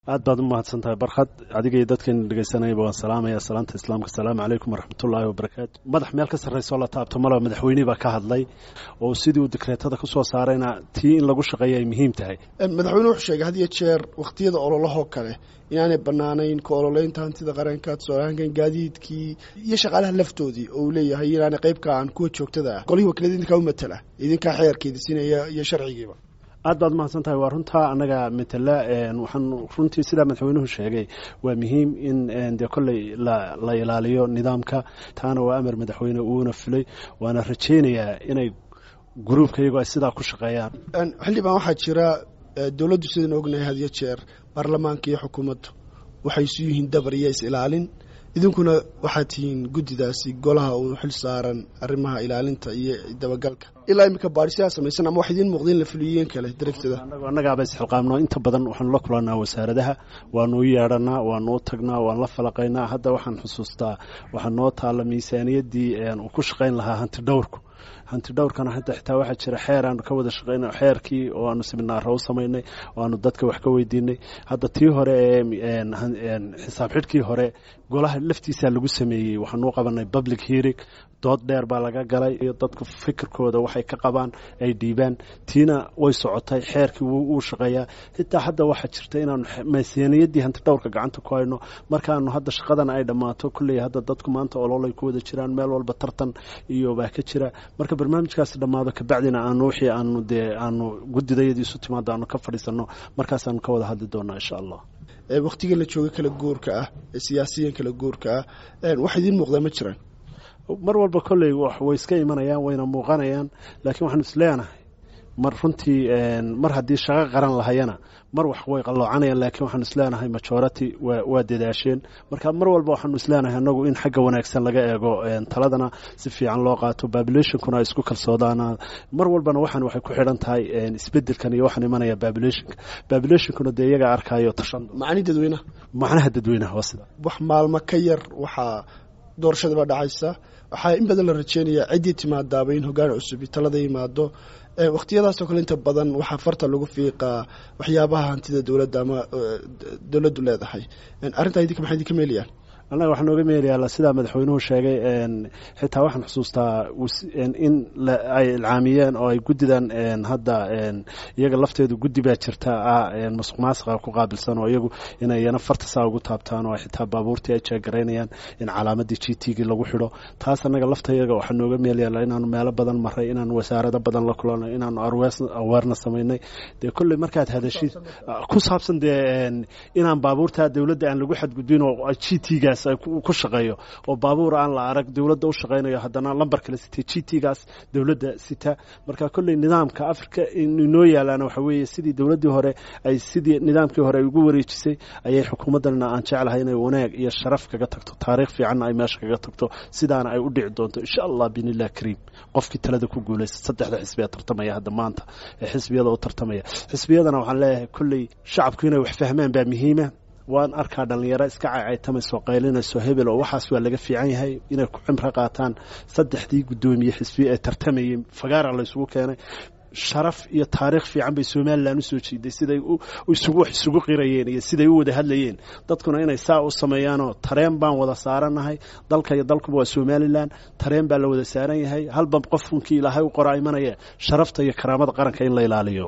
aad baad u mahadsan tahay barkhad adiga iyo dadkan dhegeysanayaba waan salaamaya salaanta islaamka asalaamu calaykum waraxmatullaahi wabarakaatu madax meel ka sarrayso la taabto malaba madaxweynihii baa ka hadlay oo sidii uu dekreetada ku soo saarayna tii in lagu shaqeeya ay muhiim tahay madaxweyne wuxuu sheegay had iyo jeer wakhtiyada ololahoo kale inaanay bannaanayn ka ololeynta hantida qaranka tusaalahaankan gaadiidkii iyo shaqaalaha laftoodii oo uu leeyahay inaanay qaybka aan kuwa joogtada ah qolihii wakiilada idinkaa u matala idinkaa xeerkeeda siinaya iyo sharcigiiba aad baad mahadsan tahay waa runtaa annaga matala waxaan runtii sidaa madaxweynuhu sheegay waa muhiim in dee kolley la ilaaliyo nidaamka taana waa amar madaxweyne uuna fulay waana rajaynayaa inay gruubka iyagoo ay sidaa ku shaqeeyaan xildhibaan waxaa jira dowladdu sidaan ognahay had iyo jeer baarlamaanka iyo xukuumaddu waxay isu yihiin dabar iyo is ilaalin idinkuna waxaad tihiin guddidaasi golaha uu xil saaran arrimaha ilaalinta iyo dabagalka ilaa iminka baadhisiyaa samaysan ama wax idiin muuqda in la fuliyeen kale daragtada annagaaba isxilqaamno inta badan waxaanu la kulanaa wasaaradaha waanu u yeedhanaa waanu u tagnaa waan la falaqaynaa hadda waxaan xusuustaa waxaa noo taalla miisaaniyaddii uu ku shaqayn lahaa hanti dhowrku hanti dhowrkana hadda xitaa waxaa jira xeer aanu ka wada shaqeyna xeerkii oo aanu siminaaro u samaynay oo aanu dadka wax ka weydiinay hadda tii hore ee xisaab xidhkii hore golaha laftiisaa lagu sameeyey waxaanu u qabanay public hearing dood dheer baa laga galay iyo dadku fikirkooda waxay ka qabaan ay dhiibaan tiina way socotay xeerkii wuu shaqeeyaa xitaa hadda waxaa jirta inaanu miisaaniyaddii hanti dhowrka gacanta ku hayno markaanu hadda shaqadana ay dhammaato kulley hadda dadku maanta ololay ku wada jiraan meel walba tartan iyo baa ka jira marka barnaamijkaasi dhammaado kabacdina aanu wixii aanu dee aanu guddidayadii isu timaado aanu ka fadhiisanno markaasaanu ka wada hadli doonaa insha allah wakhtiga la jooga kala guurka ah ee siyaasiyan kala guurka ah wax idiin muuqdaa ma jiraan mar walba kolley way iska imanayaan wayna muuqanayaan laakiin waxaanu isleenahay mar runtii mar haddii shaqo qaran lahayana mar wax way qalloocanayaan laakiin waxaanu isleenahay majority waa dadaasheen marka mar walba waxaanu isleenahay annagu in xagga wanaagsan laga eego taladana si fiican loo qaato populationkuna ay isku kalsoodaana mar walbana waxaan waxay ku xidhan tahay isbedelkan iyo waxaan imanaya populationka populationkuna dee iyaga arkaayo tashan macni dadweynaha macnaha dadweynaha waa sida wax maalmo ka yar waxaa doorashadaba dhacaysa waxaa in badan la rajeynayaa ciddii timaadaaba in hoggaan cusubi talada yimaado wakhtiyadaasoo kale inta badan waxaa farta lagu fiiqaa waxyaabaha hantida dowladda ama dowladdu leedahay arrintaa idinka maxay idinka meelayaan annaga waxaa nooga meelayaa sidaa madaxweynuhu sheegay xitaa waxaan xusuustaa in ay ilcaamiyeen oo ay guddidan hadda iyaga lafteedu guddi baa jirta ah masuq maasiqa ku qaabilsan oo iyagu inay iyana farta saa ugu taabtaan oo xitaa baabuurtii ay jeegaraynayaan in calaamadii g t gii lagu xidho taas annaga lafta iyaga waxaa nooga meelayaa inaanu meelo badan maray inaanu wasaarado badan la kulanay inaanu aweerna samaynay dee kolley markaad hadashid ku saabsan dee inaan baabuurta dowladda aan lagu xadgudbin oo g t gaas ku shaqeeyo oo baabuur aan la arag dowladda u shaqaynayo haddana lambar kale sitay g t gaas dowladda sita marka kolley nidaamka africa inoo yaalaana waxa weeye sidii dowladdii hore ay sidii nidaamkii hore ay ugu wareejisay ayay xukuumaddanna aan jeclahay inay wanaag iyo sharaf kaga tagto taariikh fiicanna ay meesha kaga tagto sidaana ay u dhici doonto insha allah biinilah kariim qofkii talada ku guulaysta saddexda xisbi ee tartamaya hadda maanta ee xisbiyada u tartamaya xisbiyadana waxaan leeyahay kolley shacabku inay wax fahmaan baa muhiima waan arkaa dhallinyaro iska caycaytamayso qaylinayso hebel oo waxaas waa laga fiican yahay inay ku cimro qaataan saddexdii guddoomiye xisbiye ee tartamayay fagaara la ysugu keenay sharaf iyo taariikh fiican bay somalilan usoo jiiday siday isugu isugu qirayeen iyo siday u wada hadlayeen dadkuna inay saa u sameeyaanoo tareen baan wada saaranahay dalka iyo dalkuba waa somalilan tareen baa la wada saaran yahay halba qofkunkii ilaahay u qoraa imanaya sharafta iyo karaamada qaranka in la ilaaliyo